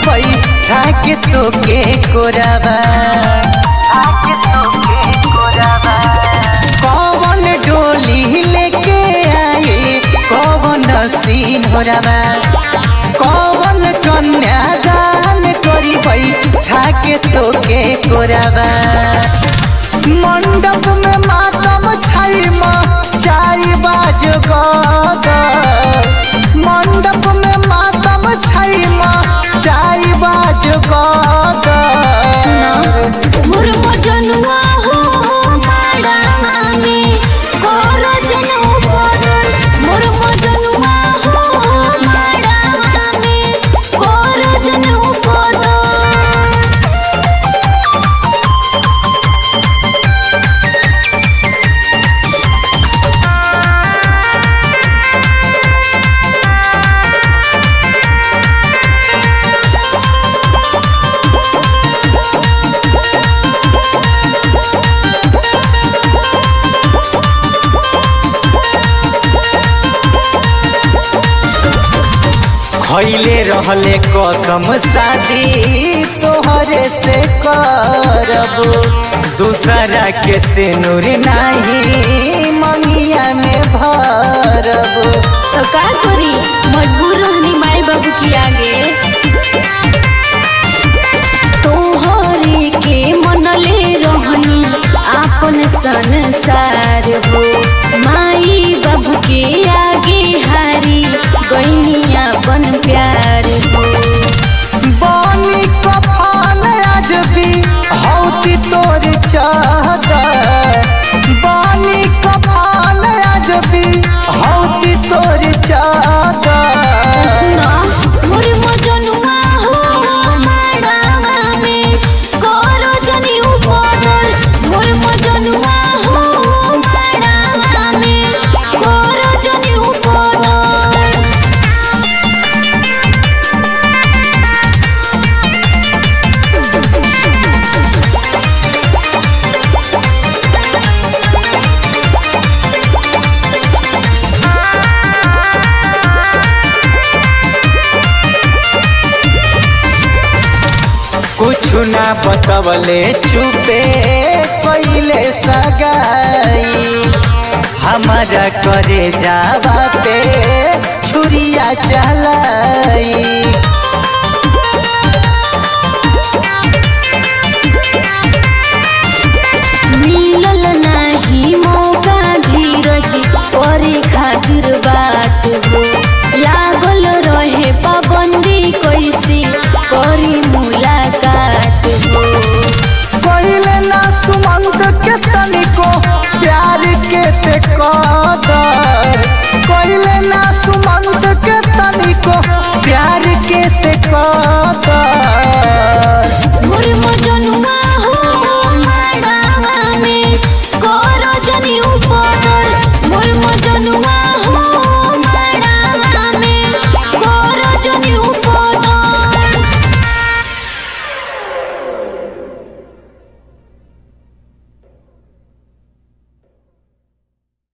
बई ठाके तोके कोराबा कौन डोली लेके आई कौन सीन होराबा कौन कन्यादान करी बई ठाके तोके कोराबा मंडप में मातम छाई चाई बाज गदर मंडप में मातम छाई चाई बाज गदर मोर मजनुआ हो माड़ावा में कोरो जनऊ पड़ल मोर मजनुआ हो माड़ावा में कोरो जनऊ पड़ल खैले रहले कसम शादी तोहरे से करब दूसरा के से नूर नहीं मंगिया में भरब तो का करी मजबूर रहनी माई बाबू की आगे तोहरे के मनले रहनी आपन संसार हो माई बाबू के आगे हारी गईनी अपन प्यार हो बानी कफान आज भी हौती तोर चादर बानी कफान आज भी हौती तोर चादर सुना मोर मजनुआ हो माड़ावा में कोरो जनी उपदल मोर मजनुआ हो माड़ावा में कोरो जनी उपदल कुछ ना बतवले चुपे कैले सगाई हमारा करे जावा पे छुरिया चलाई मिलल नाही मौका धीरज करे खातिर बात हो लागल रहे पाबंदी कैसे करी मुलाकात हो कैले ना सुमंत के तनिको प्यार के ते कदर कैले ना सुमंत के तनिको प्यार